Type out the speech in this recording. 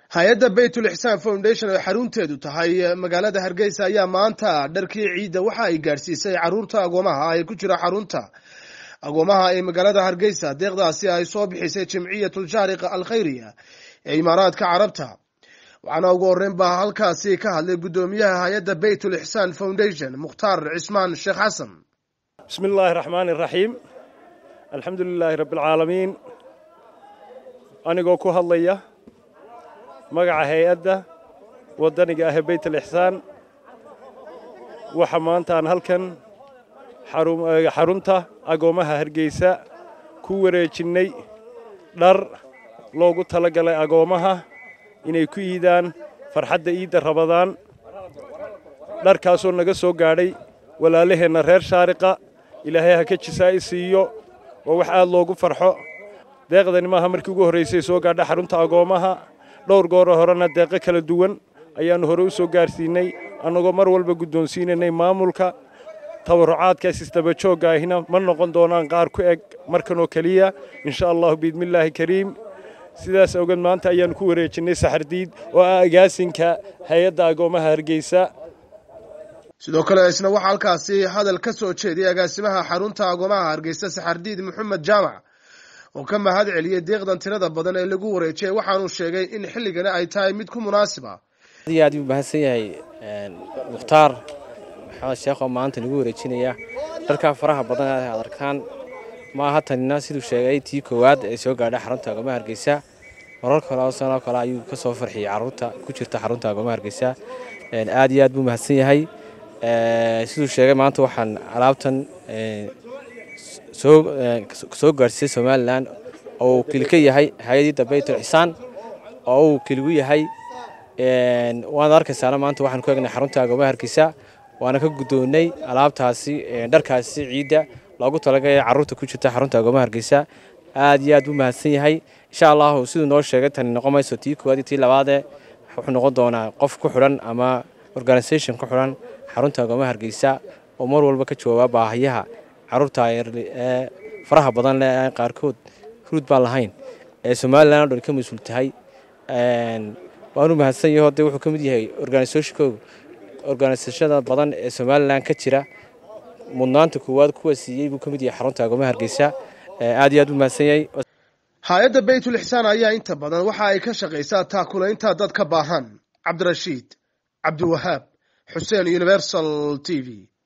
hay-adda baytul ixsaan foundation oo xarunteedu tahay magaalada hargeysa ayaa maanta dharkii ciidda waxa ay gaadhsiisay caruurta agoomaha ee ku jira xarunta agoomaha ee magaalada hargeysa deeqdaasi ay soo bixisay jimciyatuljaariqa alkhayriya ee imaaraadka carabta waxaana ugu horreyn baa halkaasi ka hadlay guddoomiyaha hay-adda baytul ixsaan foundation mukhtaar cismaan sheekh xasan bismi illaahi raxmaani raxiim alxamdu lilaahi rabbialcaalamiin anigoo ku hadlaya magaca hay-adda waddaniga ah ee baytul ixsaan waxa maanta aan halkan xarunta agoommaha hargeysa ku wareejinnay dhar loogu tala galay agoommaha inay ku iidaan farxadda iidda rabadaan dharkaasoo naga soo gaadhay walaalaheenna reer shaariqa ilaahay ha ka jisaa'i siiyo waa wax aad loogu farxo deeqdani maaha markii ugu horraysay soo gaadha xarunta agoommaha dhowr gooro horena deeqo kala duwan ayaannu hore u soo gaarsiinay annagoo mar walba guddoonsiinaynay maamulka tabarucaadkaas isdabajoogga ahina ma noqon doonaan qaar ku eg markanoo keliya insha allahu biidmillaahi kariim sidaas awgeed maanta ayaannu ku wareejinnay saxardiid oo ah agaasinka hay-adda agoommaha hargeysa sidoo kale isna waxaa halkaasi hadal ka soo jeediyay agaasimaha xarunta agoomaha hargeysa saxardiid maxamed jaamac oo ka mahad celiyey deeqdan tirada badan ee lagu wareejiyay waxaanuu sheegay in xilligani ay tahay mid ku munaasiba aad iyo aad u mahadsan yahay mukhtaar maxamed sheekh oo maanta nagu wareejinaya dharkaa faraha badan aad arkaan maaha tanina siduu sheegay tii koowaad ee soo gaadha xarunta agoomaha hargeysa marar kale oo sanoo kale ayuu ka soo farxiyey caruurta ku jirta xarunta agoomaha hargeysa aad iyo aad buu mahadsan yahay siduu sheegay maanta waxaan alaabtan soo gaadhsiisay somalilan oo uu kilka yahay hay-adda baytul ixsaan oo uu kiligu yahay waad arkaysaana maanta waxaan ku egnay xarunta agoomaha hargeysa waana ka guddoonnay alaabtaasi dharkaasi ciidda loogu talagalay carruurta ku jirta xarunta agoomaha hargeysa aad iyo aad buu mahadsan yahay insha allahu siduu noo sheegay tani noqon mayso tii koowaad iyo tii labaadee wuxuu noqon doonaa qof ku xidhan ama organisation ku xidhan xarunta agoomaha hargeysa oo mar walba ka jawaaba baahiyaha carruurta ee faraha badan leh aan qaarkood huruud baan lahayn ee somalilan o dhan ka mas-uul tahay waanu mahadsan yaho dee wuxuu ka mid yahay organisationkooga organisashada badan ee somalilan ka jira mudnaanta koowaad kuwa siiyey buu ka mid yahay xarunta agoomaha hargeysa aad iyo aad u mahadsan yahay hay-adda baytul ixsaan ayaa inta badan waxa ay ka shaqaysaa taakulaynta dad ka baahan cabdirashiid cabdiwahaab xuseen universal t v